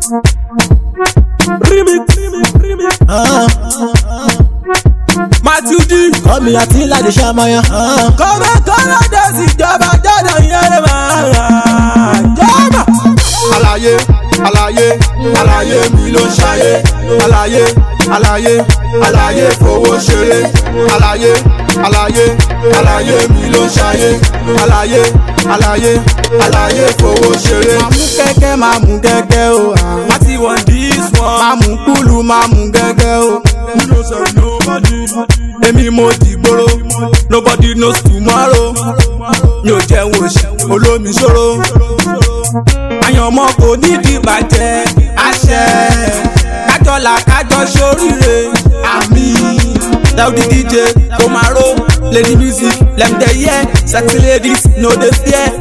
Remix. Matthew D. kọ́mi àti láti ṣàmọ́yán. Kọ́mọ kọ́mọ dẹ̀sí ìjọba jọ́dọ̀ yẹn máa jọ́mọ̀. àlàyé àlàyé àlàyé mi ló ń ṣayé àlàyé àlàyé àlàyé fowó ṣeré àlàyé àlàyé àlàyé mi ló ń ṣayé àlàyé àlàyé àlàyé fowó ṣeré. máa mú kẹ́kẹ́ máa mú gẹ́gẹ́ o Láti wọ̀n dis one. máa mú kúlù máa mú gẹ́gẹ́ o. èmi mo dìgboro nobody knows tomorrow mi ò jẹun òṣì olómi ṣòro àyànmọ́ kò nídìí bàjẹ́ àṣẹ kájọlà kájọ ṣoríire àmì Daudi DJ Omaro lady music lem dey hear sexy ladies no dey fear.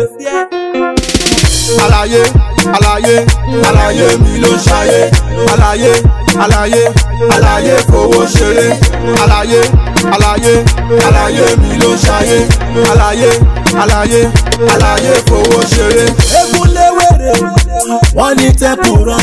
àlàyé àlàyé àlàyé mi ló ń ṣayé àlàyé àlàyé àlàyé fowó ṣeré àlàyé àlàyé àlàyé mi ló ń ṣayé àlàyé àlàyé àlàyé fowó ṣeré. egun léwèrè wọ́n ní tẹ́kù rán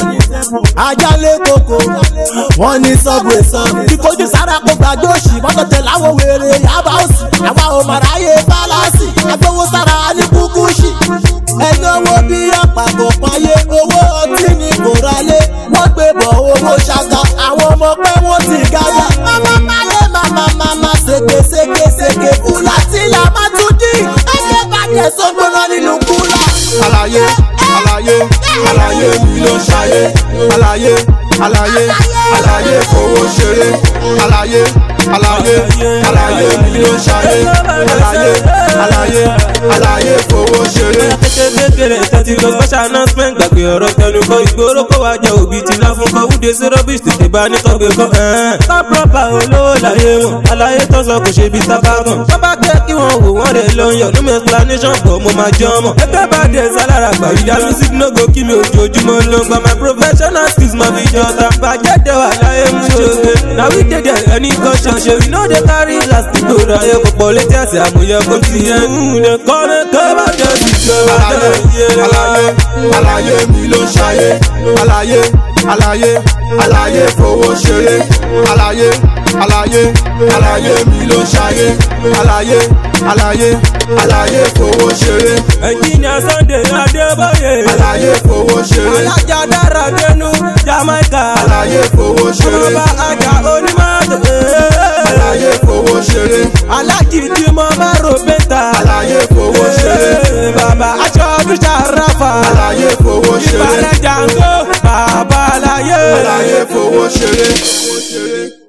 ajá lé koko wọ́n ní subway san ìkojú sára kó gbàgbé òsì mọ́tò tẹ̀ láwọn wèrè yaba òsì àwa ò mọ̀ráyé fálásì agbowó sára ní kúkúṣì ẹni owó bí àpapọ̀ payé owó ọtí ní kò ralé wọ́n gbé bọ̀ owó ṣaka àwọn ọmọ pé wọ́n ti gáyà mama máyé mama mama ṣèké ṣèké ṣèké kúlà tí la má tún dì ẹgbẹ́ bàjẹ́ sọ́gbọ́nà nínú kúlà. àlàyé àlàyé àlàyé mi ló ń ṣayé àlàyé àlàyé àlàyé fowó ṣeré àlàyé àlàyé àlàyé mi ló ń ṣayé àlàyé àlàyé àlàyé fowó ṣeré. kékeré tẹ́tí lọ special announcement gbàgbé ọ̀rọ̀ tẹnu kọ ìgboro kó wá jẹ òbí tí ná fún kọ wúde sí rubbish tètè bá ní kọ́gbé kọ́ top proper olówó láyé wọn àlàyé tó sọ kò ṣe bí sábà kan wọ́n bá kẹ́ kí wọ́n wò wọ́n rẹ̀ lọ yọ no explanation pọ̀ mo máa jọ ọmọ ẹgbẹ́ bá dẹ̀ sálára gbà ìdá music no go kí mi ojoojúmọ́ ló ń gba my professional skills máa fi jọ ta bàjẹ́ dẹ̀ wà láyé mú ṣoge na we dey there any caution ṣe we no dey carry last gbòòrò ayé pọ̀pọ̀ létí àti àmúyẹ kó ti yẹ ǹdẹ̀ kọ́ni kọ́ bá jẹ́ sí ìjọba àlàyé àlàyé àlàyé mi ló ń ṣayé àlàyé àlàyé àlàyé fowó ṣeré àlàyé àlàyé àlàyé mi ló ń ṣayé àlàyé àlàyé àlàyé fowó ṣeré ẹnjìnìà sunday adébóyè àlàyé fowó ṣeré alájà dára dénú jamaica àlàyé fowó ṣeré ọmọọba ajá onímọ̀tò àlàyé fowó ṣeré alájì tí mo bá rò bẹ́tà àlàyé fowó ṣeré bàbá aṣọ bíṣà ráfà àlàyé fowó ṣeré ìbàrẹ̀ jàǹgó bàbá aláyé. àlàyé fowó ṣeré.